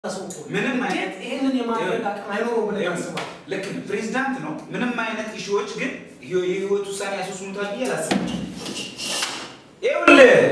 ምንም አይነት ይህንን የማድረግ አቅም አይኖረው ብለህ ታስባለህ? ልክ ነው። ፕሬዚዳንት ነው። ምንም አይነት ኢሹዎች ግን የህይወት ውሳኔ ያስወስኑታል ብዬ አላስብም። ይኸውልህ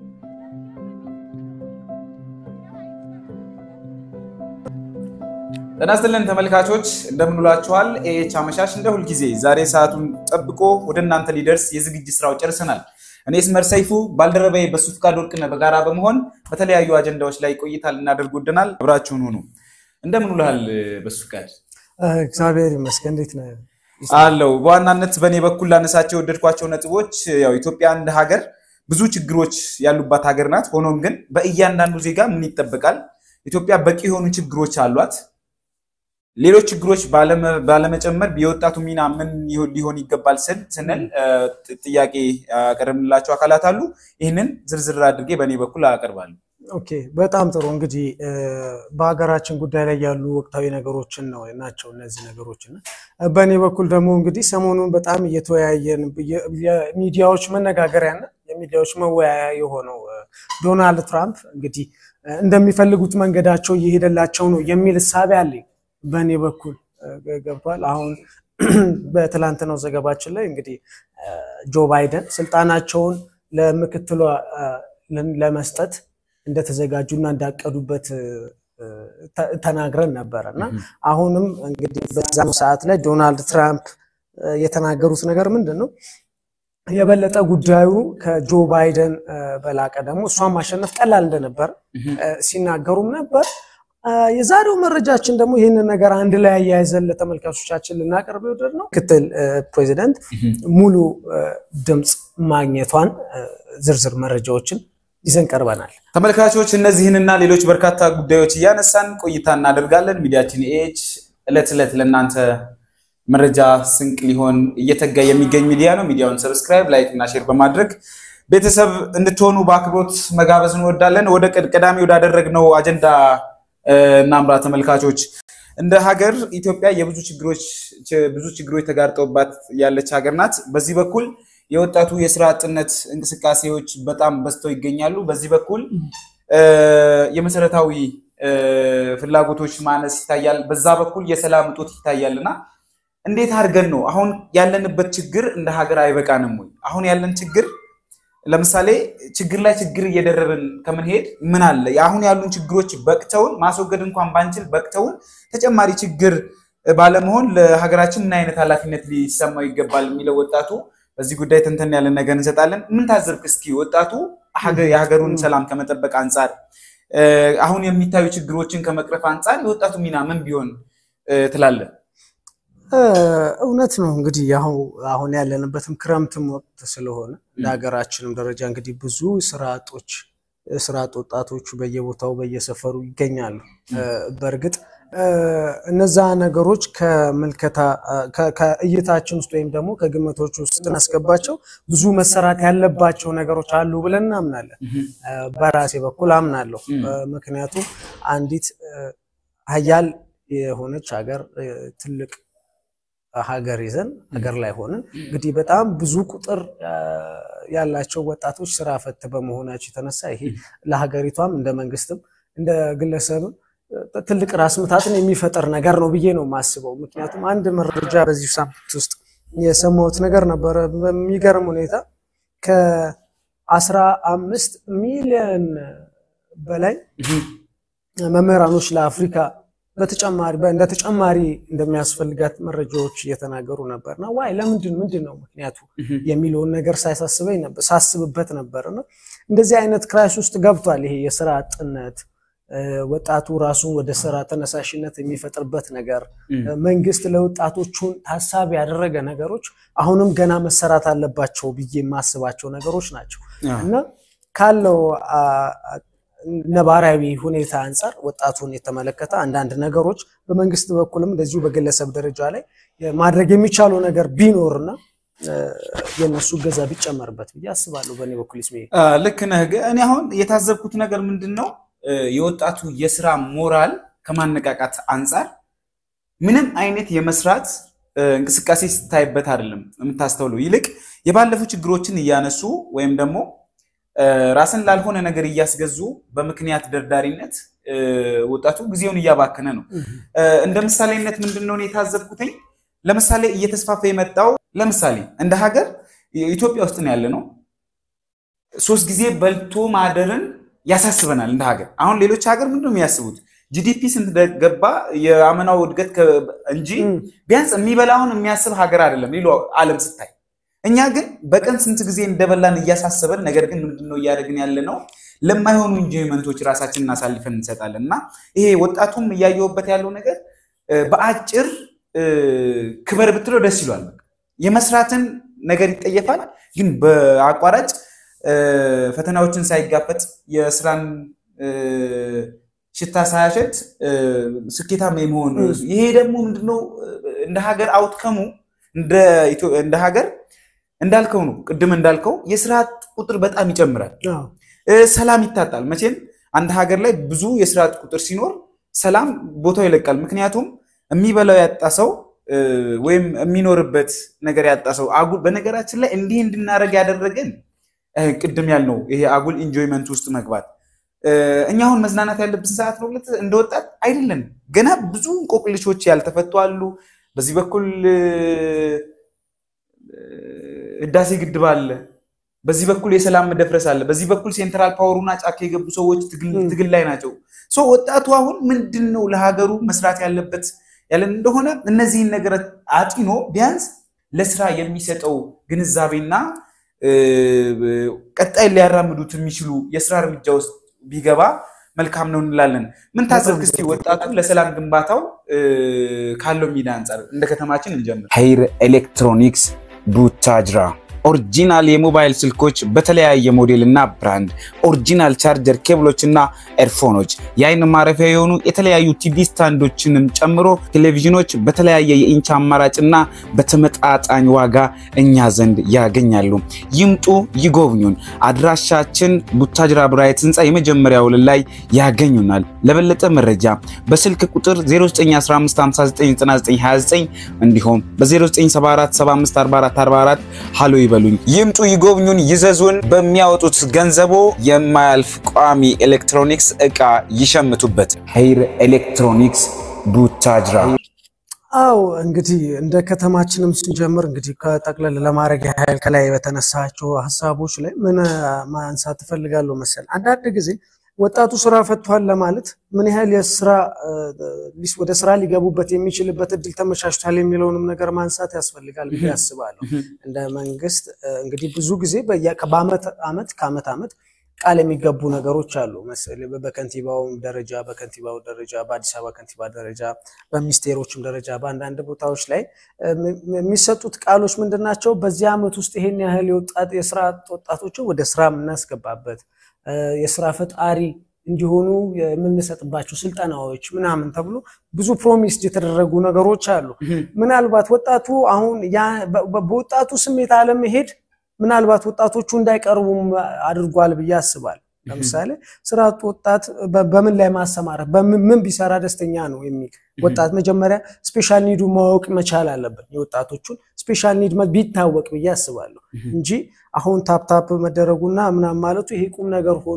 ጤና ይስጥልን ተመልካቾች እንደምን ውላችኋል? ኤኤች አመሻሽ እንደ ሁልጊዜ ዛሬ ሰዓቱን ጠብቆ ወደ እናንተ ሊደርስ የዝግጅት ስራው ጨርሰናል። እኔ ስመር ሰይፉ ባልደረባዬ በሱ ፍቃድ ወርቅነህ በጋራ በመሆን በተለያዩ አጀንዳዎች ላይ ቆይታ ልናደርግ ወደናል። አብራችሁን ሁኑ። እንደምን ውልሃል በሱ ፍቃድ? እግዚአብሔር ይመስገን። እንዴት ነህ? አለው በዋናነት በእኔ በኩል ላነሳቸው የወደድኳቸው ነጥቦች ያው ኢትዮጵያ እንደ ሀገር ብዙ ችግሮች ያሉባት ሀገር ናት። ሆኖም ግን በእያንዳንዱ ዜጋ ምን ይጠበቃል? ኢትዮጵያ በቂ የሆኑ ችግሮች አሏት። ሌሎች ችግሮች ባለመጨመር የወጣቱ ሚና ምን ሊሆን ይገባል ስንል ጥያቄ ያቀረብንላቸው አካላት አሉ። ይህንን ዝርዝር አድርጌ በእኔ በኩል አቀርባለሁ። ኦኬ፣ በጣም ጥሩ። እንግዲህ በሀገራችን ጉዳይ ላይ ያሉ ወቅታዊ ነገሮችን ነው ናቸው እነዚህ ነገሮች እና በእኔ በኩል ደግሞ እንግዲህ ሰሞኑን በጣም እየተወያየን የሚዲያዎች መነጋገሪያና የሚዲያዎች መወያያ የሆነው ዶናልድ ትራምፕ እንግዲህ እንደሚፈልጉት መንገዳቸው እየሄደላቸው ነው የሚል እሳቤ አለኝ በእኔ በኩል ገብቷል። አሁን በትላንትናው ዘገባችን ላይ እንግዲህ ጆ ባይደን ስልጣናቸውን ለምክትሏ ለመስጠት እንደተዘጋጁና እንዳቀዱበት ተናግረን ነበረ እና አሁንም እንግዲህ በዛ ሰዓት ላይ ዶናልድ ትራምፕ የተናገሩት ነገር ምንድን ነው? የበለጠ ጉዳዩ ከጆ ባይደን በላቀ ደግሞ እሷን ማሸነፍ ቀላል እንደነበር ሲናገሩም ነበር። የዛሬው መረጃችን ደግሞ ይህንን ነገር አንድ ላይ አያይዘን ለተመልካቾቻችን ልናቀርብ የወደድ ነው። ምክትል ፕሬዚደንት ሙሉ ድምፅ ማግኘቷን ዝርዝር መረጃዎችን ይዘን ቀርበናል። ተመልካቾች እነዚህንና ሌሎች በርካታ ጉዳዮች እያነሳን ቆይታ እናደርጋለን። ሚዲያችን ኤች ዕለት ዕለት ለእናንተ መረጃ ስንቅ ሊሆን እየተጋ የሚገኝ ሚዲያ ነው። ሚዲያውን ሰብስክራይብ፣ ላይክ እና ሼር በማድረግ ቤተሰብ እንድትሆኑ በአክብሮት መጋበዝ እንወዳለን። ወደ ቀዳሚ ወዳደረግነው አጀንዳ እናምራ ተመልካቾች። እንደ ሀገር ኢትዮጵያ የብዙ ችግሮች ብዙ ችግሮች ተጋርጠውባት ያለች ሀገር ናት። በዚህ በኩል የወጣቱ የስራ አጥነት እንቅስቃሴዎች በጣም በዝተው ይገኛሉ። በዚህ በኩል የመሰረታዊ ፍላጎቶች ማነስ ይታያል። በዛ በኩል የሰላም እጦት ይታያል እና እንዴት አድርገን ነው አሁን ያለንበት ችግር እንደ ሀገር አይበቃንም ወይ? አሁን ያለን ችግር ለምሳሌ ችግር ላይ ችግር እየደረብን ከምንሄድ ምን አለ አሁን ያሉን ችግሮች በቅተውን ማስወገድ እንኳን ባንችል በቅተውን ተጨማሪ ችግር ባለመሆን ለሀገራችን ምን አይነት ኃላፊነት ሊሰማው ይገባል የሚለው ወጣቱ በዚህ ጉዳይ ተንተን ያለን ነገር እንሰጣለን። ምን ታዘብክ እስኪ ወጣቱ የሀገሩን ሰላም ከመጠበቅ አንጻር አሁን የሚታዩ ችግሮችን ከመቅረፍ አንጻር የወጣቱ ሚና ምን ቢሆን ትላለን? እውነት ነው እንግዲህ አሁን ያለንበትም ክረምትም ወቅት ስለሆነ እንደ ሀገራችንም ደረጃ እንግዲህ ብዙ ስራ አጦች ስራ አጥ ወጣቶቹ በየቦታው በየሰፈሩ ይገኛሉ። በእርግጥ እነዛ ነገሮች ከምልከታ ከእይታችን ውስጥ ወይም ደግሞ ከግምቶች ውስጥ እናስገባቸው ብዙ መሰራት ያለባቸው ነገሮች አሉ ብለን እናምናለን። በራሴ በኩል አምናለሁ። ምክንያቱም አንዲት ሀያል የሆነች ሀገር ትልቅ ሀገር ይዘን ሀገር ላይ ሆነን እንግዲህ በጣም ብዙ ቁጥር ያላቸው ወጣቶች ስራ ፈት በመሆናቸው የተነሳ ይሄ ለሀገሪቷም እንደ መንግስትም እንደ ግለሰብም ትልቅ ራስ ምታትን የሚፈጠር ነገር ነው ብዬ ነው የማስበው። ምክንያቱም አንድ መረጃ በዚህ ሳምንት ውስጥ የሰማሁት ነገር ነበረ። በሚገርም ሁኔታ ከአስራ አምስት ሚሊዮን በላይ መምህራኖች ለአፍሪካ በተጨማሪ እንደ ተጨማሪ እንደሚያስፈልጋት መረጃዎች እየተናገሩ ነበር። እና ዋይ ለምንድን ምንድን ነው ምክንያቱ የሚለውን ነገር ሳይሳስበኝ ነበር ሳስብበት ነበር። እና እንደዚህ አይነት ክራይስ ውስጥ ገብቷል። ይሄ የስራ አጥነት ወጣቱ ራሱን ወደ ስራ ተነሳሽነት የሚፈጥርበት ነገር መንግስት ለወጣቶቹን ታሳቢ ያደረገ ነገሮች አሁንም ገና መሰራት አለባቸው ብዬ የማስባቸው ነገሮች ናቸው እና ካለው ነባራዊ ሁኔታ አንጻር ወጣቱን የተመለከተ አንዳንድ ነገሮች በመንግስት በኩልም እንደዚሁ በግለሰብ ደረጃ ላይ ማድረግ የሚቻለው ነገር ቢኖርና የእነሱ ገዛ ቢጨመርበት ብዬ አስባለሁ። በእኔ በኩል ስሜ ልክ ነህ። እኔ አሁን የታዘብኩት ነገር ምንድን ነው የወጣቱ የስራ ሞራል ከማነቃቃት አንጻር ምንም አይነት የመስራት እንቅስቃሴ ስታይበት አይደለም የምታስተውለው። ይልቅ የባለፉ ችግሮችን እያነሱ ወይም ደግሞ ራስን ላልሆነ ነገር እያስገዙ በምክንያት ደርዳሪነት ወጣቱ ጊዜውን እያባከነ ነው። እንደ ምሳሌነት ምንድን ነው የታዘብኩትኝ? ለምሳሌ እየተስፋፋ የመጣው ለምሳሌ እንደ ሀገር ኢትዮጵያ ውስጥ ነው ያለ ነው። ሶስት ጊዜ በልቶ ማደርን ያሳስበናል እንደ ሀገር። አሁን ሌሎች ሀገር ምንድን ነው የሚያስቡት? ጂዲፒ ስንት ገባ የአመናው እድገት እንጂ ቢያንስ የሚበላውን የሚያስብ ሀገር አይደለም ሌሎ ዓለም ስታይ። እኛ ግን በቀን ስንት ጊዜ እንደበላን እያሳሰበን፣ ነገር ግን ምንድነው እያደረግን ያለ ነው ለማይሆኑ ኢንጆይመንቶች ራሳችንን አሳልፈን እንሰጣለን። እና ይሄ ወጣቱም እያየሁበት ያለው ነገር በአጭር ክበር ብትለው ደስ ይሏል። የመስራትን ነገር ይጠየፋል፣ ግን በአቋራጭ ፈተናዎችን ሳይጋፈጥ የስራን ሽታ ሳያሸት ስኬታማ የመሆን ይሄ ደግሞ ምንድነው እንደ ሀገር አውትከሙ እንደ ሀገር እንዳልከው ነው። ቅድም እንዳልከው የስራ ቁጥር በጣም ይጨምራል፣ ሰላም ይታጣል። መቼም አንድ ሀገር ላይ ብዙ የስራ ቁጥር ሲኖር ሰላም ቦታው ይለቃል። ምክንያቱም የሚበላው ያጣ ሰው ወይም የሚኖርበት ነገር ያጣ ሰው አጉል በነገራችን ላይ እንዲህ እንድናደርግ ያደረገን ቅድም ያልነው ይሄ አጉል ኢንጆይመንት ውስጥ መግባት እኛ አሁን መዝናናት ያለብን ሰዓት ነው እንደ ወጣት አይደለም። ገና ብዙ እንቆቅልሾች ያልተፈቱ አሉ። በዚህ በኩል ህዳሴ ግድብ አለ፣ በዚህ በኩል የሰላም መደፍረስ አለ፣ በዚህ በኩል ሴንትራል ፓወሩና ጫካ የገቡ ሰዎች ትግል ላይ ናቸው። ወጣቱ አሁን ምንድን ነው ለሀገሩ መስራት ያለበት ያለን እንደሆነ እነዚህን ነገር አጢኖ ቢያንስ ለስራ የሚሰጠው ግንዛቤና ቀጣይ ሊያራምዱት የሚችሉ የስራ እርምጃ ውስጥ ቢገባ መልካም ነው እንላለን። ምን ታዘብክ እስኪ ወጣቱ ለሰላም ግንባታው ካለው ሚና አንጻር እንደ ከተማችን እንጀምር። ሀይር ኤሌክትሮኒክስ ቡታጅራ ኦሪጂናል የሞባይል ስልኮች በተለያየ ሞዴል እና ብራንድ፣ ኦሪጂናል ቻርጀር ኬብሎች እና ኤርፎኖች፣ የአይን ማረፊያ የሆኑ የተለያዩ ቲቪ ስታንዶችንም ጨምሮ ቴሌቪዥኖች በተለያየ የኢንች አማራጭ እና በተመጣጣኝ ዋጋ እኛ ዘንድ ያገኛሉ። ይምጡ፣ ይጎብኙን። አድራሻችን ቡታጅራ ብራይት ህንፃ የመጀመሪያ ወለል ላይ ያገኙናል። ለበለጠ መረጃ በስልክ ቁጥር 0915599929 እንዲሁም በ0974754444 ሃሎ ይበሉኝ። ይምጡ፣ ይጎብኙን፣ ይዘዙን። በሚያወጡት ገንዘቦ የማያልፍ ቋሚ ኤሌክትሮኒክስ እቃ ይሸምቱበት። ሀይር ኤሌክትሮኒክስ ቡታጅራ። አው እንግዲህ እንደ ከተማችንም ስንጀምር እንግዲህ ከጠቅለል ለማድረግ ያህል ከላይ በተነሳቸው ሀሳቦች ላይ ምን ማንሳት ትፈልጋለሁ መሰል አንዳንድ ጊዜ ወጣቱ ስራ ፈቷል ለማለት ምን ያህል የስራ ወደ ስራ ሊገቡበት የሚችልበት እድል ተመቻችቷል የሚለውንም ነገር ማንሳት ያስፈልጋል ብዬ አስባለሁ። እንደ መንግስት እንግዲህ ብዙ ጊዜ በአመት አመት ከአመት አመት ቃል የሚገቡ ነገሮች አሉ መሰለኝ በከንቲባው ደረጃ በከንቲባው ደረጃ በአዲስ አበባ ከንቲባ ደረጃ በሚኒስቴሮችም ደረጃ በአንዳንድ ቦታዎች ላይ የሚሰጡት ቃሎች ምንድን ናቸው? በዚህ አመት ውስጥ ይሄን ያህል የወጣት የስራ ወጣቶችን ወደ ስራ የምናስገባበት የስራ ፈጣሪ እንዲሆኑ የምንሰጥባቸው ስልጠናዎች ምናምን ተብሎ ብዙ ፕሮሚስ የተደረጉ ነገሮች አሉ። ምናልባት ወጣቱ አሁን በወጣቱ ስሜት አለመሄድ ምናልባት ወጣቶቹ እንዳይቀርቡም አድርጓል ብዬ አስባለሁ። ለምሳሌ ስራ አጥ ወጣት በምን ላይ ማሰማራት ምን ቢሰራ ደስተኛ ነው የሚል ወጣት መጀመሪያ ስፔሻል ኒዱ ማወቅ መቻል አለብን። የወጣቶቹን ስፔሻል ኒድ ቢታወቅ ብዬ አስባለሁ እንጂ አሁን ታፕታፕ መደረጉና ምናምን ማለቱ ይሄ ቁም ነገር ሆኖ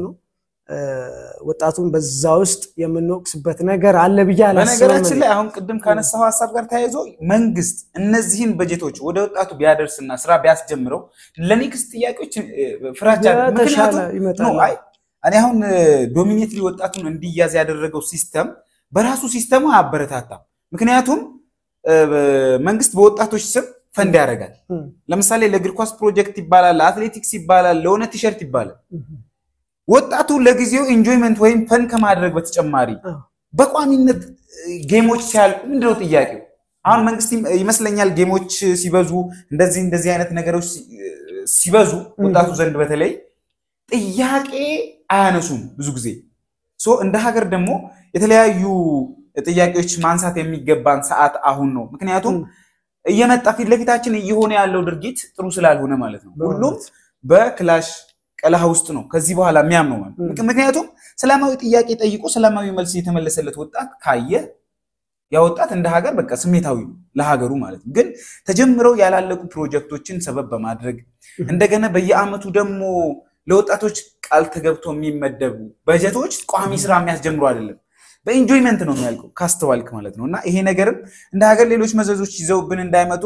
ወጣቱን በዛ ውስጥ የምንወቅስበት ነገር አለ ብዬ አላስብም። በነገራችን ላይ አሁን ቅድም ካነሳው ሀሳብ ጋር ተያይዞ መንግስት እነዚህን በጀቶች ወደ ወጣቱ ቢያደርስና ስራ ቢያስጀምረው ለኔክስት ጥያቄዎች ፍራቻ ምክንያቱም እኔ አሁን ዶሚኔትሊ ወጣቱን እንዲያዝ ያደረገው ሲስተም በራሱ ሲስተሙ አያበረታታም። ምክንያቱም መንግስት በወጣቶች ስም ፈንድ ያደርጋል። ለምሳሌ ለእግር ኳስ ፕሮጀክት ይባላል፣ ለአትሌቲክስ ይባላል፣ ለሆነ ቲሸርት ይባላል። ወጣቱ ለጊዜው ኢንጆይመንት ወይም ፈን ከማድረግ በተጨማሪ በቋሚነት ጌሞች ሲያልቁ ምንድነው ጥያቄው? አሁን መንግስት ይመስለኛል ጌሞች ሲበዙ እንደዚህ እንደዚህ አይነት ነገሮች ሲበዙ ወጣቱ ዘንድ በተለይ ጥያቄ አያነሱም ብዙ ጊዜ። ሶ እንደ ሀገር ደግሞ የተለያዩ ጥያቄዎች ማንሳት የሚገባን ሰዓት አሁን ነው። ምክንያቱም እየመጣ ፊት ለፊታችን እየሆነ ያለው ድርጊት ጥሩ ስላልሆነ ማለት ነው። ሁሉም በክላሽ ቀለሃ ውስጥ ነው ከዚህ በኋላ የሚያምነው ማለት ምክንያቱም ሰላማዊ ጥያቄ ጠይቆ ሰላማዊ መልስ የተመለሰለት ወጣት ካየ ያ ወጣት እንደ ሀገር በቃ ስሜታዊ ነው ለሀገሩ ማለት ነው። ግን ተጀምረው ያላለቁ ፕሮጀክቶችን ሰበብ በማድረግ እንደገና በየአመቱ ደግሞ ለወጣቶች ቃል ተገብቶ የሚመደቡ በጀቶች ቋሚ ስራ የሚያስጀምሩ አይደለም። በኢንጆይመንት ነው የሚያልቀው ካስተዋልክ ማለት ነው። እና ይሄ ነገርም እንደ ሀገር ሌሎች መዘዞች ይዘውብን እንዳይመጡ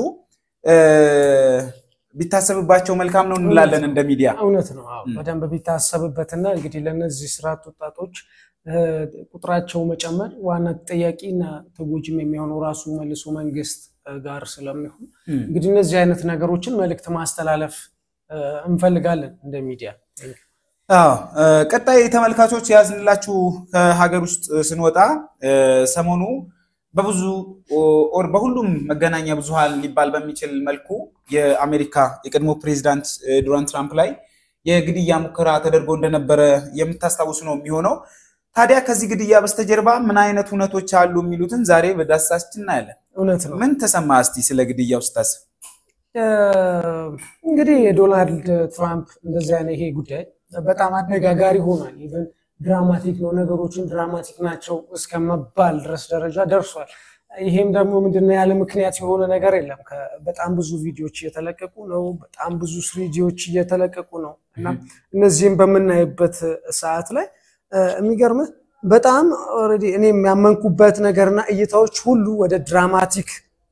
ቢታሰብባቸው መልካም ነው እንላለን እንደ ሚዲያ። እውነት ነው። አዎ በደንብ ቢታሰብበትና እንግዲህ ለእነዚህ ስርዓት ወጣቶች ቁጥራቸው መጨመር ዋና ተጠያቂና ተጎጂም የሚሆነው ራሱ መልሶ መንግስት ጋር ስለሚሆን እንግዲህ እነዚህ አይነት ነገሮችን መልእክት ማስተላለፍ እንፈልጋለን እንደ ሚዲያ። አዎ ቀጣይ ተመልካቾች የያዝንላችሁ ከሀገር ውስጥ ስንወጣ ሰሞኑ በብዙ ኦር በሁሉም መገናኛ ብዙሃን ሊባል በሚችል መልኩ የአሜሪካ የቀድሞ ፕሬዚዳንት ዶናልድ ትራምፕ ላይ የግድያ ሙከራ ተደርጎ እንደነበረ የምታስታውሱ ነው የሚሆነው። ታዲያ ከዚህ ግድያ በስተጀርባ ምን አይነት እውነቶች አሉ የሚሉትን ዛሬ በዳሰሳችን እናያለን። እውነት ነው። ምን ተሰማ እስቲ ስለ ግድያው ስታስብ? እንግዲህ የዶናልድ ትራምፕ እንደዚህ አይነት ይሄ ጉዳይ በጣም አነጋጋሪ ሆኗል። ኢቨን ድራማቲክ ነው፣ ነገሮችን ድራማቲክ ናቸው እስከ መባል ድረስ ደረጃ ደርሷል። ይሄም ደግሞ ምንድነው ያለ ምክንያት የሆነ ነገር የለም። በጣም ብዙ ቪዲዮዎች እየተለቀቁ ነው። በጣም ብዙ ስሪጂዎች እየተለቀቁ ነው እና እነዚህም በምናይበት ሰዓት ላይ የሚገርምህ በጣም ኦልሬዲ እኔ የሚያመንኩበት ነገርና እይታዎች ሁሉ ወደ ድራማቲክ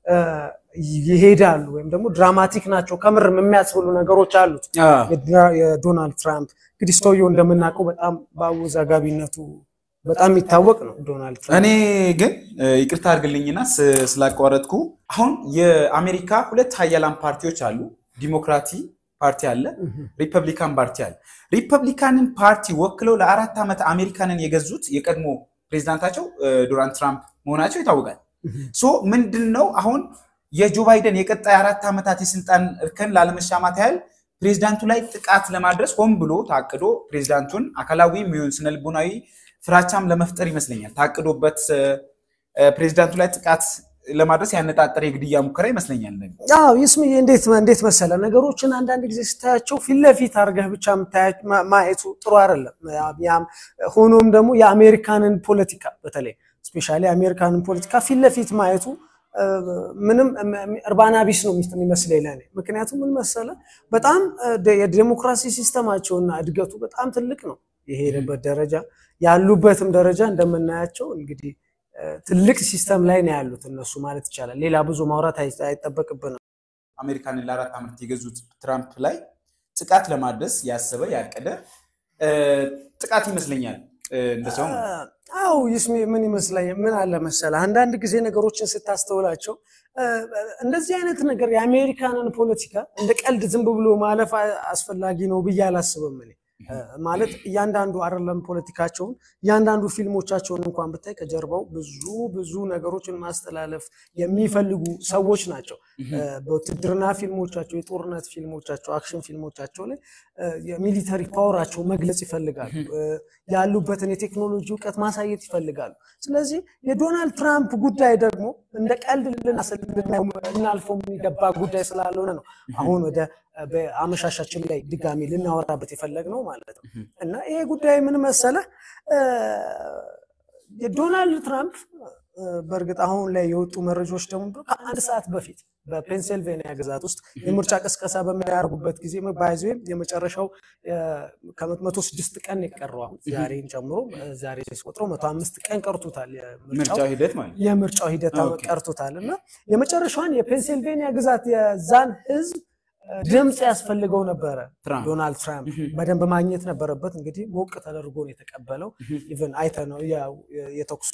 ይሄዳሉ ወይም ደግሞ ድራማቲክ ናቸው ከምርም የሚያስብሉ ነገሮች አሉት። የዶናልድ ትራምፕ እንግዲህ ሰውየው እንደምናውቀው በጣም በአወዛጋቢነቱ በጣም የሚታወቅ ነው ዶናልድ ትራምፕ። እኔ ግን ይቅርታ አድርግልኝና ስላቋረጥኩ፣ አሁን የአሜሪካ ሁለት ሀያላን ፓርቲዎች አሉ። ዲሞክራቲ ፓርቲ አለ፣ ሪፐብሊካን ፓርቲ አለ። ሪፐብሊካንን ፓርቲ ወክለው ለአራት ዓመት አሜሪካንን የገዙት የቀድሞ ፕሬዚዳንታቸው ዶናልድ ትራምፕ መሆናቸው ይታወቃል። ሶ ምንድን ነው አሁን የጆ ባይደን የቀጣይ አራት ዓመታት የስልጣን እርከን ላለመሻማት ያህል ፕሬዚዳንቱ ላይ ጥቃት ለማድረስ ሆን ብሎ ታቅዶ ፕሬዚዳንቱን አካላዊ የሚሆን ስነልቦናዊ ፍራቻም ለመፍጠር ይመስለኛል ታቅዶበት ፕሬዚዳንቱ ላይ ጥቃት ለማድረስ ያነጣጠረ የግድያ ሙከራ ይመስለኛል። አዎ ይስምዬ፣ እንዴት እንዴት መሰለ ነገሮችን አንዳንድ ጊዜ ስታያቸው ፊት ለፊት አድርገህ ብቻ ማየቱ ጥሩ አይደለም። ሆኖም ደግሞ የአሜሪካንን ፖለቲካ በተለይ ስፔሻሊ የአሜሪካንን ፖለቲካ ፊት ለፊት ማየቱ ምንም እርባና ቢስ ነው የሚመስለኝ ለእኔ። ምክንያቱም ምን መሰለ በጣም የዴሞክራሲ ሲስተማቸውና እድገቱ በጣም ትልቅ ነው የሄደበት ደረጃ ያሉበትም ደረጃ እንደምናያቸው እንግዲህ ትልቅ ሲስተም ላይ ነው ያሉት እነሱ ማለት ይቻላል። ሌላ ብዙ ማውራት አይጠበቅብንም። አሜሪካንን ለአራት ዓመት የገዙት ትራምፕ ላይ ጥቃት ለማድረስ ያሰበ ያቀደ ጥቃት ይመስለኛል እንደ ሰው አው ይስሜ ምን ይመስለኛል፣ ምን አለ መሰለህ አንዳንድ ጊዜ ነገሮችን ስታስተውላቸው እንደዚህ አይነት ነገር የአሜሪካንን ፖለቲካ እንደ ቀልድ ዝም ብሎ ማለፍ አስፈላጊ ነው ብዬ አላስብም እኔ። ማለት እያንዳንዱ አይደለም ፖለቲካቸውን እያንዳንዱ ፊልሞቻቸውን እንኳን ብታይ ከጀርባው ብዙ ብዙ ነገሮችን ማስተላለፍ የሚፈልጉ ሰዎች ናቸው። በውትድርና ፊልሞቻቸው፣ የጦርነት ፊልሞቻቸው፣ አክሽን ፊልሞቻቸው ላይ የሚሊተሪ ፓወራቸው መግለጽ ይፈልጋሉ። ያሉበትን የቴክኖሎጂ እውቀት ማሳየት ይፈልጋሉ። ስለዚህ የዶናልድ ትራምፕ ጉዳይ ደግሞ እንደ ቀልድ ልናልፈው የሚገባ ጉዳይ ስላልሆነ ነው አሁን ወደ በአመሻሻችን ላይ ድጋሚ ልናወራበት የፈለግነው ማለት ነው። እና ይሄ ጉዳይ ምን መሰለህ የዶናልድ ትራምፕ በእርግጥ አሁን ላይ የወጡ መረጃዎች ደግሞ ከአንድ ሰዓት በፊት በፔንሲልቬኒያ ግዛት ውስጥ የምርጫ ቅስቀሳ በሚያደርጉበት ጊዜ ባይዘ የመጨረሻው ከመቶ ስድስት ቀን የቀረው አሁን ዛሬን ጨምሮ ዛሬ ሲቆጥረው መቶ አምስት ቀን ቀርቶታል። ምርጫው ሂደት ማለት የምርጫው ሂደት ቀርቶታል እና የመጨረሻውን የፔንሲልቬኒያ ግዛት የዛን ህዝብ ድምፅ ያስፈልገው ነበረ። ዶናልድ ትራምፕ በደንብ ማግኘት ነበረበት። እንግዲህ ሞቅ ተደርጎ ነው የተቀበለው። ኢቨን አይተ ነው የተኩሱ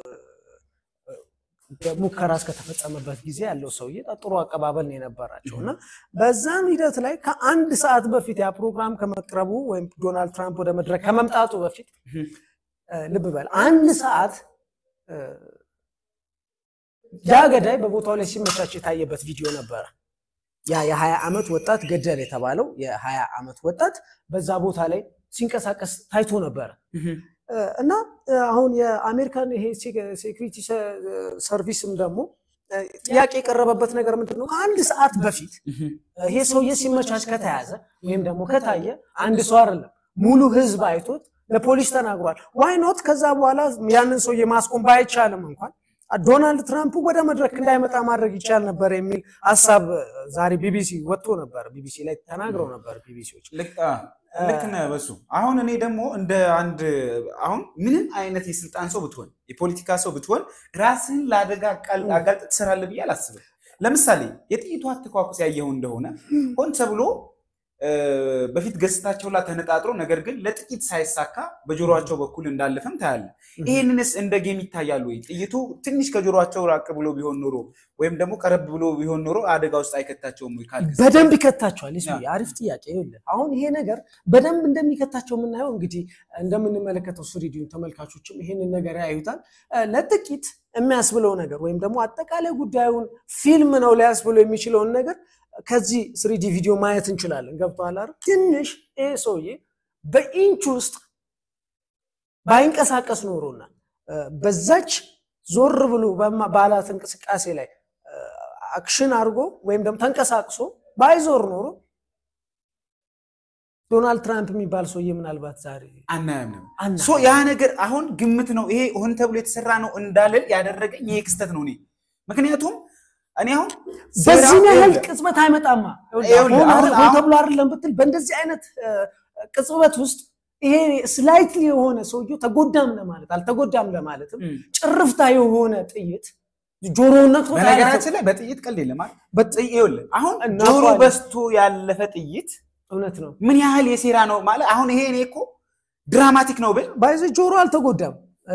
ሙከራ እስከተፈጸመበት ጊዜ ያለው ሰውዬ ጥሩ አቀባበል ነው የነበራቸው እና በዛም ሂደት ላይ ከአንድ ሰዓት በፊት ያ ፕሮግራም ከመቅረቡ ወይም ዶናልድ ትራምፕ ወደ መድረክ ከመምጣቱ በፊት ልብ በል አንድ ሰዓት ያ ገዳይ በቦታው ላይ ሲመቻች የታየበት ቪዲዮ ነበረ። ያ የ20 ዓመት ወጣት ገደል የተባለው የ20 ዓመት ወጣት በዛ ቦታ ላይ ሲንቀሳቀስ ታይቶ ነበረ እና አሁን የአሜሪካን ይሄ ሴኩሪቲ ሰርቪስም ደግሞ ጥያቄ የቀረበበት ነገር ምንድን ነው? ከአንድ ሰዓት በፊት ይሄ ሰውዬ ሲመቻች ከተያዘ ወይም ደግሞ ከታየ አንድ ሰው አይደለም ሙሉ ህዝብ አይቶት ለፖሊስ ተናግሯል። ዋይ ኖት ከዛ በኋላ ያንን ሰውዬ ማስቆም ባይቻልም እንኳን ዶናልድ ትራምፕ ወደ መድረክ እንዳይመጣ ማድረግ ይቻል ነበር የሚል ሀሳብ ዛሬ ቢቢሲ ወጥቶ ነበር። ቢቢሲ ላይ ተናግረው ነበር ቢቢሲዎች ልክ ነህ በሱ። አሁን እኔ ደግሞ እንደ አንድ አሁን ምንም አይነት የስልጣን ሰው ብትሆን የፖለቲካ ሰው ብትሆን ራስን ለአደጋ አጋልጥ ትሰራለህ ብዬ አላስብም። ለምሳሌ የጥይቱ አተኳኩስ ያየኸው እንደሆነ ሆን ተብሎ በፊት ገጽታቸው ላይ ተነጣጥሮ ነገር ግን ለጥቂት ሳይሳካ በጆሮቸው በኩል እንዳለፈም ታያለ። ይህንንስ እንደ ጌም ይታያሉ ወይ? ጥይቱ ትንሽ ከጆሮቸው ራቅ ብሎ ቢሆን ኖሮ ወይም ደግሞ ቀረብ ብሎ ቢሆን ኖሮ አደጋ ውስጥ አይከታቸውም ወይ? ካልክ በደንብ ይከታቸዋል። አሪፍ ጥያቄ። ይኸውልህ አሁን ይሄ ነገር በደንብ እንደሚከታቸው የምናየው እንግዲህ እንደምንመለከተው ስሪዲዮ ተመልካቾችም ይሄንን ነገር ያዩታል። ለጥቂት የሚያስብለው ነገር ወይም ደግሞ አጠቃላይ ጉዳዩን ፊልም ነው ሊያስብለው የሚችለውን ነገር ከዚህ ስሪዲ ቪዲዮ ማየት እንችላለን። ገብቶሃል አይደል? ትንሽ ይሄ ሰውዬ በኢንች ውስጥ ባይንቀሳቀስ ኖሮና በዛች ዞር ብሎ ባላት እንቅስቃሴ ላይ አክሽን አድርጎ ወይም ደግሞ ተንቀሳቅሶ ባይዞር ኖሮ ዶናልድ ትራምፕ የሚባል ሰውዬ ምናልባት ዛሬ አናያምንም። ያ ነገር አሁን ግምት ነው። ይሄ ሆን ተብሎ የተሰራ ነው እንዳልል ያደረገኝ ይሄ ክስተት ነው። እኔ ምክንያቱም እኔ አሁን በዚህ ያህል ቅጽበት አይመጣማ። ሆን ተብሎ አይደለም ብትል በእንደዚህ አይነት ቅጽበት ውስጥ ይሄ ስላይትሊ የሆነ ሰውየው ተጎዳም ለማለት አልተጎዳም ለማለትም ጭርፍታ የሆነ ጥይት ጆሮውን ነክቶ በነገራችን ላይ በጥይት ቀልድ የለም። አሁን ጆሮ በስቶ ያለፈ ጥይት እውነት ነው። ምን ያህል የሴራ ነው ማለት አሁን ይሄ እኔ እኮ ድራማቲክ ነው ብል ባይዘ ጆሮ አልተጎዳም።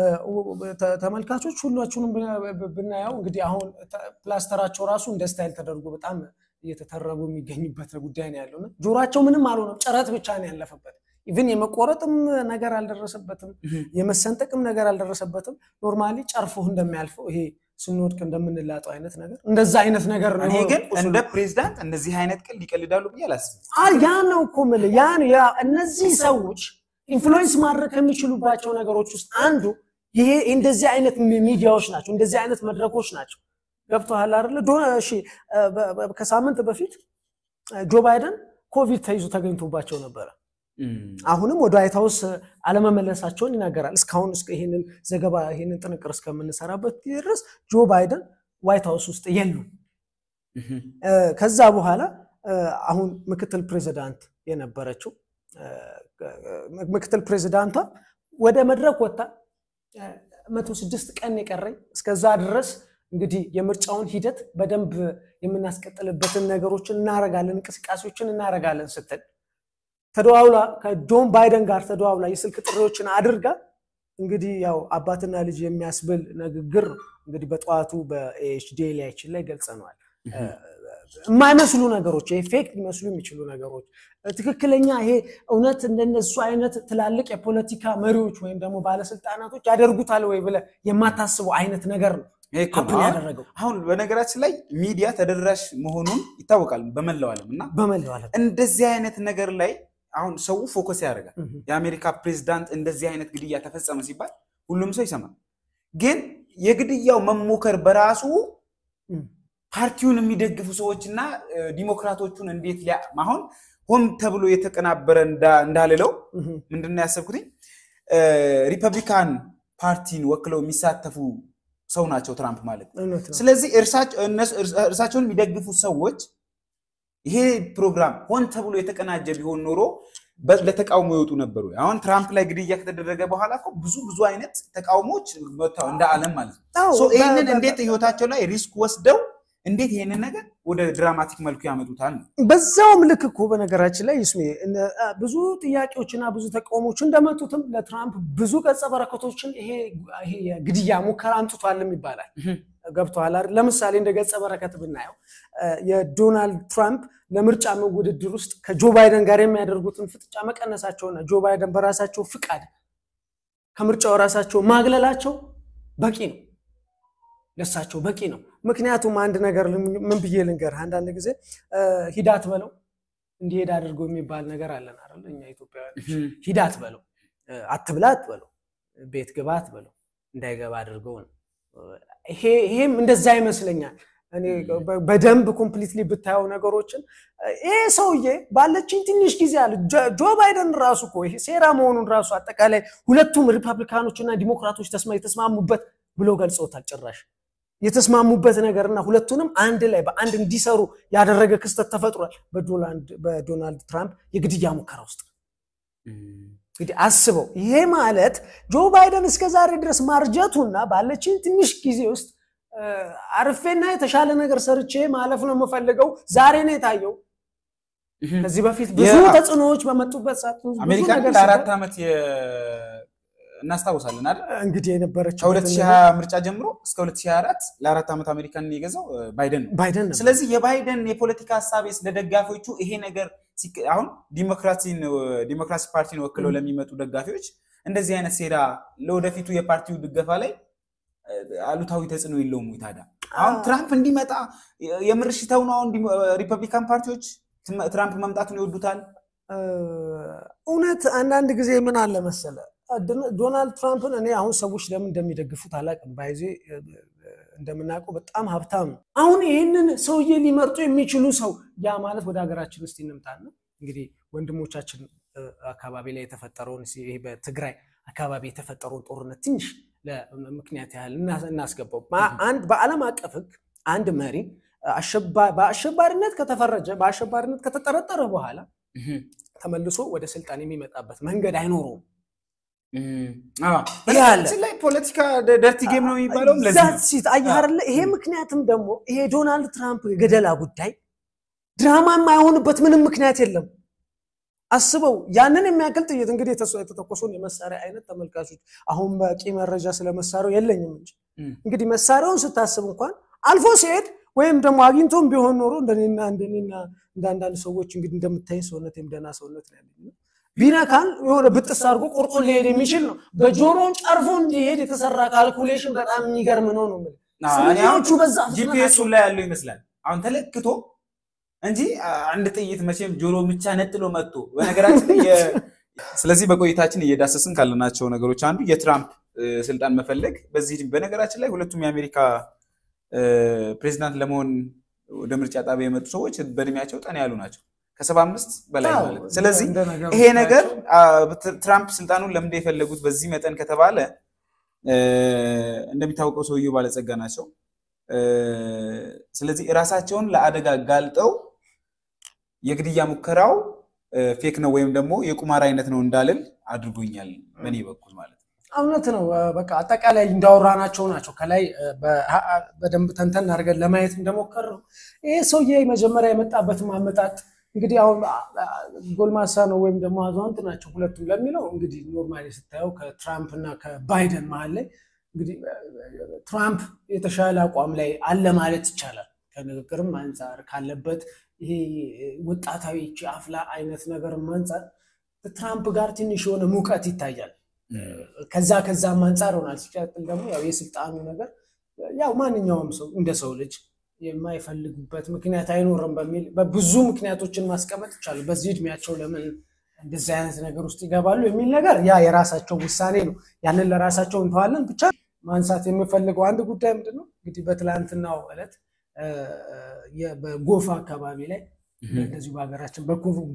ተመልካቾች ሁላችሁንም ብናየው እንግዲህ አሁን ፕላስተራቸው ራሱ እንደ ስታይል ተደርጎ በጣም እየተተረቡ የሚገኝበት ጉዳይ ነው ያለው። ጆሯቸው ምንም አልሆነም፣ ጭረት ብቻ ነው ያለፈበት። ኢቭን የመቆረጥም ነገር አልደረሰበትም፣ የመሰንጠቅም ነገር አልደረሰበትም። ኖርማሊ ጨርፎህ እንደሚያልፈው ይሄ ስንወድቅ እንደምንላጠው አይነት ነገር እንደዛ አይነት ነገር ነው። እኔ ግን እንደ ፕሬዚዳንት እንደዚህ አይነት ቀልድ ይቀልዳሉ ብዬ አላስብም። ያ ነው እኮ የምልህ ያ እነዚህ ሰዎች ኢንፍሉዌንስ ማድረግ ከሚችሉባቸው ነገሮች ውስጥ አንዱ ይሄ እንደዚህ አይነት ሚዲያዎች ናቸው፣ እንደዚህ አይነት መድረኮች ናቸው። ገብቶሃል አይደለ? እሺ፣ ከሳምንት በፊት ጆ ባይደን ኮቪድ ተይዞ ተገኝቶባቸው ነበረ። አሁንም ወደ ዋይት ሀውስ አለመመለሳቸውን ይናገራል። እስካሁን ይህንን ዘገባ ይህንን ጥንቅር እስከምንሰራበት ድረስ ጆ ባይደን ዋይት ሀውስ ውስጥ የሉም። ከዛ በኋላ አሁን ምክትል ፕሬዚዳንት የነበረችው ምክትል ፕሬዚዳንቷ ወደ መድረክ ወጥታ መቶ ስድስት ቀን የቀረኝ እስከዛ ድረስ እንግዲህ የምርጫውን ሂደት በደንብ የምናስቀጥልበትን ነገሮችን እናረጋለን፣ እንቅስቃሴዎችን እናረጋለን ስትል ተደዋውላ ከጆን ባይደን ጋር ተደዋውላ የስልክ ጥሪዎችን አድርጋ እንግዲህ ያው አባትና ልጅ የሚያስብል ንግግር እንግዲህ በጠዋቱ በኤችዲኤልያችን ላይ ገልጸነዋል። የማይመስሉ ነገሮች ይሄ ፌክ ሊመስሉ የሚችሉ ነገሮች ትክክለኛ ይሄ እውነት እንደነሱ አይነት ትላልቅ የፖለቲካ መሪዎች ወይም ደግሞ ባለስልጣናቶች ያደርጉታል ወይ ብለህ የማታስበው አይነት ነገር ነው ያደረገው። አሁን በነገራችን ላይ ሚዲያ ተደራሽ መሆኑን ይታወቃል በመላው ዓለም እና በመላው ዓለም እንደዚህ አይነት ነገር ላይ አሁን ሰው ፎከስ ያደርጋል። የአሜሪካ ፕሬዚዳንት እንደዚህ አይነት ግድያ ተፈጸመ ሲባል ሁሉም ሰው ይሰማል። ግን የግድያው መሞከር በራሱ ፓርቲውን የሚደግፉ ሰዎችና ዲሞክራቶቹን እንዴት አሁን ሆን ተብሎ የተቀናበረ እንዳልለው ምንድን ነው ያሰብኩትኝ ሪፐብሊካን ፓርቲን ወክለው የሚሳተፉ ሰው ናቸው ትራምፕ ማለት ነው። ስለዚህ እርሳቸውን የሚደግፉ ሰዎች ይሄ ፕሮግራም ሆን ተብሎ የተቀናጀ ቢሆን ኖሮ ለተቃውሞ ይወጡ ነበሩ። አሁን ትራምፕ ላይ ግድያ ከተደረገ በኋላ እኮ ብዙ ብዙ አይነት ተቃውሞዎች እንደ ዓለም ማለት ነው። ይህንን እንዴት ህይወታቸው ላይ ሪስክ ወስደው እንዴት ይሄንን ነገር ወደ ድራማቲክ መልኩ ያመጡታል ነው። በዛውም ልክ እኮ በነገራችን ላይ ይስሜ ብዙ ጥያቄዎችና ብዙ ተቃውሞች እንደመጡትም ለትራምፕ ብዙ ገጸ በረከቶችን ይሄ የግድያ ሙከራ አምጥቷልም ይባላል። ገብቶሃል አይደል? ለምሳሌ እንደ ገጸ በረከት ብናየው የዶናልድ ትራምፕ ለምርጫ ውድድር ውስጥ ከጆ ባይደን ጋር የሚያደርጉትን ፍጥጫ መቀነሳቸውና ጆ ባይደን በራሳቸው ፍቃድ ከምርጫው ራሳቸው ማግለላቸው በቂ ነው፣ ለሳቸው በቂ ነው። ምክንያቱም አንድ ነገር ምን ብዬ ልንገርህ፣ አንዳንድ ጊዜ ሂዳት በለው እንዲሄድ አድርገው የሚባል ነገር አለን አይደል? እኛ ኢትዮጵያውያን ሂዳት በለው አትብላት በለው ቤት ግባት በለው እንዳይገባ አድርገው ነው። ይሄም እንደዛ ይመስለኛል። እኔ በደንብ ኮምፕሊትሊ ብታየው ነገሮችን ይሄ ሰውዬ ባለችኝ ትንሽ ጊዜ አለ ጆ ባይደን ራሱ እኮ ይሄ ሴራ መሆኑን ራሱ አጠቃላይ ሁለቱም ሪፐብሊካኖች እና ዲሞክራቶች የተስማሙበት ብሎ ገልጸውታል። ጭራሽ የተስማሙበት ነገርና ሁለቱንም አንድ ላይ በአንድ እንዲሰሩ ያደረገ ክስተት ተፈጥሯል በዶናልድ ትራምፕ የግድያ ሙከራ ውስጥ እንግዲህ አስበው። ይሄ ማለት ጆ ባይደን እስከ ዛሬ ድረስ ማርጀቱና ባለችን ትንሽ ጊዜ ውስጥ አርፌና የተሻለ ነገር ሰርቼ ማለፍ ነው የምፈልገው ዛሬ ነው የታየው። ከዚህ በፊት ብዙ ተጽዕኖዎች በመጡበት ሰዓት አሜሪካ ለአራት ዓመት እናስታውሳለን አይደል? እንግዲህ የነበረችው ከ2020 ምርጫ ጀምሮ እስከ 2024 ለአራት ዓመት አሜሪካን የገዛው ባይደን ነው። ባይደን ነው። ስለዚህ የባይደን የፖለቲካ ሀሳቤ ለደጋፊዎቹ ይሄ ነገር አሁን ዲሞክራሲን ዲሞክራሲ ፓርቲን ወክለው ለሚመጡ ደጋፊዎች እንደዚህ አይነት ሴራ ለወደፊቱ የፓርቲው ድገፋ ላይ አሉታዊ ተጽዕኖ የለውም ወይ ታዲያ? አሁን ትራምፕ እንዲመጣ የምርሽተው ነው። አሁን ሪፐብሊካን ፓርቲዎች ትራምፕ መምጣቱን ይወዱታል። እውነት አንዳንድ ጊዜ ምን አለ መሰለ ዶናልድ ትራምፕን እኔ አሁን ሰዎች ለምን እንደሚደግፉት አላውቅም። ባይዜ እንደምናውቀው በጣም ሀብታም ነው። አሁን ይህንን ሰውዬ ሊመርጡ የሚችሉ ሰው ያ ማለት ወደ ሀገራችን ውስጥ እንምጣና እንግዲህ ወንድሞቻችን አካባቢ ላይ የተፈጠረውን ይሄ በትግራይ አካባቢ የተፈጠረውን ጦርነት ትንሽ ለምክንያት ያህል እናስገባው። አንድ በዓለም አቀፍ ሕግ አንድ መሪ በአሸባሪነት ከተፈረጀ በአሸባሪነት ከተጠረጠረ በኋላ ተመልሶ ወደ ስልጣን የሚመጣበት መንገድ አይኖረውም። በነገራችን ላይ ፖለቲካ ደርቲ ጌም ነው የሚባለው ለዚህ ነው። ሲት አየህ አይደለ? ይሄ ምክንያትም ደግሞ ይሄ ዶናልድ ትራምፕ የገደላ ጉዳይ ድራማ የማይሆንበት ምንም ምክንያት የለም። አስበው ያንን የሚያክል ጥይት እንግዲህ የተተኮሰውን የመሳሪያ አይነት ተመልካቾች፣ አሁን በቂ መረጃ ስለ መሳሪያው የለኝም እንጂ እንግዲህ መሳሪያውን ስታስብ እንኳን አልፎ ሲሄድ ወይም ደግሞ አግኝቶም ቢሆን ኖሮ እንደኔና እንደኔና እንደ አንዳንድ ሰዎች እንግዲህ እንደምታይ ሰውነቴም ደህና ሰውነት ነው ያለኝ ቢነካን የሆነ ብጥስ አድርጎ ቆርጦ ሊሄድ የሚችል ነው። በጆሮን ጨርፎ እንዲሄድ የተሰራ ካልኩሌሽን በጣም የሚገርም ነው ነው ስሜዎቹ በዛ ጂፒኤሱ ላይ ያለው ይመስላል አሁን ተለክቶ እንጂ አንድ ጥይት መቼም ጆሮ ብቻ ነጥሎ መጥቶ በነገራችን ስለዚህ በቆይታችን እየዳሰስን ካለናቸው ነገሮች አንዱ የትራምፕ ስልጣን መፈለግ በዚህ በነገራችን ላይ ሁለቱም የአሜሪካ ፕሬዚዳንት ለመሆን ወደ ምርጫ ጣቢያ የመጡ ሰዎች በእድሜያቸው ጠና ያሉ ናቸው ከሰባ አምስት በላይ ማለት ነው። ስለዚህ ይሄ ነገር ትራምፕ ስልጣኑን ለምንድን የፈለጉት በዚህ መጠን ከተባለ እንደሚታወቀው ሰውየው ባለጸጋ ናቸው። ስለዚህ እራሳቸውን ለአደጋ ጋልጠው የግድያ ሙከራው ፌክ ነው ወይም ደግሞ የቁማር አይነት ነው እንዳልል አድርጎኛል በእኔ በኩል ማለት ነው። እውነት ነው። በቃ አጠቃላይ እንዳወራናቸው ናቸው። ከላይ በደንብ ተንተን አድርገን ለማየት እንደሞከር ነው። ይሄ ሰውዬ መጀመሪያ የመጣበት ማመጣጥ እንግዲህ አሁን ጎልማሳ ነው ወይም ደግሞ አዛውንት ናቸው ሁለቱም ለሚለው እንግዲህ ኖርማሊ ስታየው ከትራምፕ እና ከባይደን መሀል ላይ እንግዲህ ትራምፕ የተሻለ አቋም ላይ አለ ማለት ይቻላል። ከንግግርም አንጻር ካለበት ይሄ ወጣታዊ አፍላ አይነት ነገርም አንጻር ትራምፕ ጋር ትንሽ የሆነ ሙቀት ይታያል። ከዛ ከዛም አንጻር ሆናል። ሲቀጥል ደግሞ ያው የስልጣኑ ነገር ያው ማንኛውም ሰው እንደ ሰው ልጅ የማይፈልጉበት ምክንያት አይኖርም በሚል በብዙ ምክንያቶችን ማስቀመጥ ይቻላል። በዚህ እድሜያቸው ለምን እንደዚህ አይነት ነገር ውስጥ ይገባሉ የሚል ነገር ያ የራሳቸው ውሳኔ ነው። ያንን ለራሳቸው እንተዋለን። ብቻ ማንሳት የምፈልገው አንድ ጉዳይ ምንድን ነው እንግዲህ በትላንትናው ዕለት በጎፋ አካባቢ ላይ እንደዚሁ በሀገራችን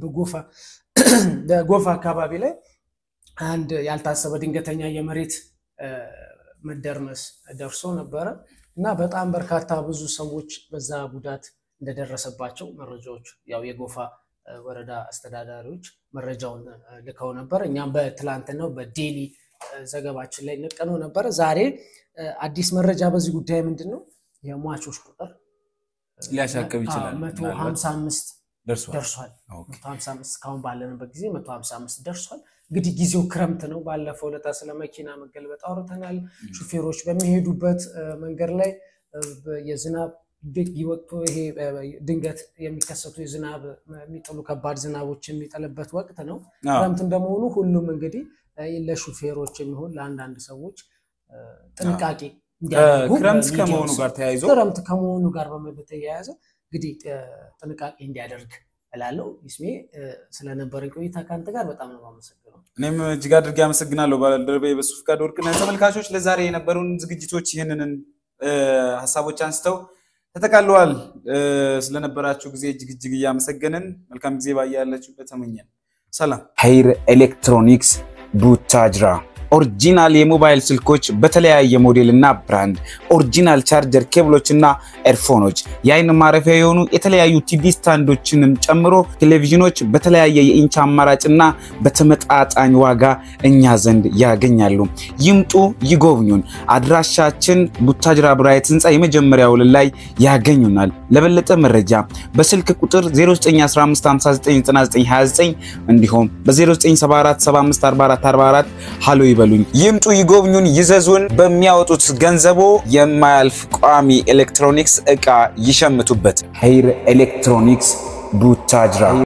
በጎፋ አካባቢ ላይ አንድ ያልታሰበ ድንገተኛ የመሬት መደርመስ ደርሶ ነበረ እና በጣም በርካታ ብዙ ሰዎች በዛ ጉዳት እንደደረሰባቸው መረጃዎች ያው የጎፋ ወረዳ አስተዳዳሪዎች መረጃውን ልከው ነበር። እኛም በትላንትናው በዴሊ ዘገባችን ላይ ነቀነው ነበረ። ዛሬ አዲስ መረጃ በዚህ ጉዳይ ምንድን ነው የሟቾች ቁጥር ሊያሻቅብ ይችላል። መቶ ሀምሳ አምስት ደርሷል። ደርሷል። መቶ ሀምሳ አምስት እስካሁን ባለንበት ጊዜ መቶ ሀምሳ አምስት ደርሷል። እንግዲህ ጊዜው ክረምት ነው። ባለፈው ዕለት ስለ መኪና መገልበጥ አውርተናል። ሹፌሮች በሚሄዱበት መንገድ ላይ የዝናብ ወቅቱ ይሄ ድንገት የሚከሰቱ የዝናብ የሚጥሉ ከባድ ዝናቦች የሚጥልበት ወቅት ነው። ክረምት እንደመሆኑ ሁሉም እንግዲህ ለሹፌሮች የሚሆን ለአንዳንድ ሰዎች ጥንቃቄ እንዲያደርጉ ክረምት ከመሆኑ ጋር ተያይዞ ክረምት ከመሆኑ ጋር በተያያዘ እንግዲህ ጥንቃቄ እንዲያደርግ እላለሁ። ይስሜ ስለነበረን ቆይታ ከአንተ ጋር በጣም ነው የማመሰግነው። እኔም እጅግ አድርጌ አመሰግናለሁ ባልደረባዬ በሱ ፍቃድ ወርቅነህ። ተመልካቾች ለዛሬ የነበሩን ዝግጅቶች ይህንን ሀሳቦች አንስተው ተጠቃለዋል። ስለነበራችሁ ጊዜ እጅግ እጅግ እያመሰገንን መልካም ጊዜ ባያላችሁበት ተመኘን። ሰላም። ሀይር ኤሌክትሮኒክስ ቡታጅራ ኦሪጂናል የሞባይል ስልኮች በተለያየ ሞዴል እና ብራንድ፣ ኦሪጂናል ቻርጀር ኬብሎች እና ኤርፎኖች፣ የአይን ማረፊያ የሆኑ የተለያዩ ቲቪ ስታንዶችንም ጨምሮ ቴሌቪዥኖች በተለያየ የኢንች አማራጭና በተመጣጣኝ ዋጋ እኛ ዘንድ ያገኛሉ። ይምጡ፣ ይጎብኙን። አድራሻችን ቡታጅራ ብራይት ህንፃ የመጀመሪያ ወለል ላይ ያገኙናል። ለበለጠ መረጃ በስልክ ቁጥር 0915599929 እንዲሁም በ0974754444 ሃሎ ይበሉኝ። ይምጡ፣ ይጎብኙን፣ ይዘዙን። በሚያወጡት ገንዘቦ የማያልፍ ቋሚ ኤሌክትሮኒክስ ዕቃ ይሸምቱበት። ሄይር ኤሌክትሮኒክስ ቡታጅራ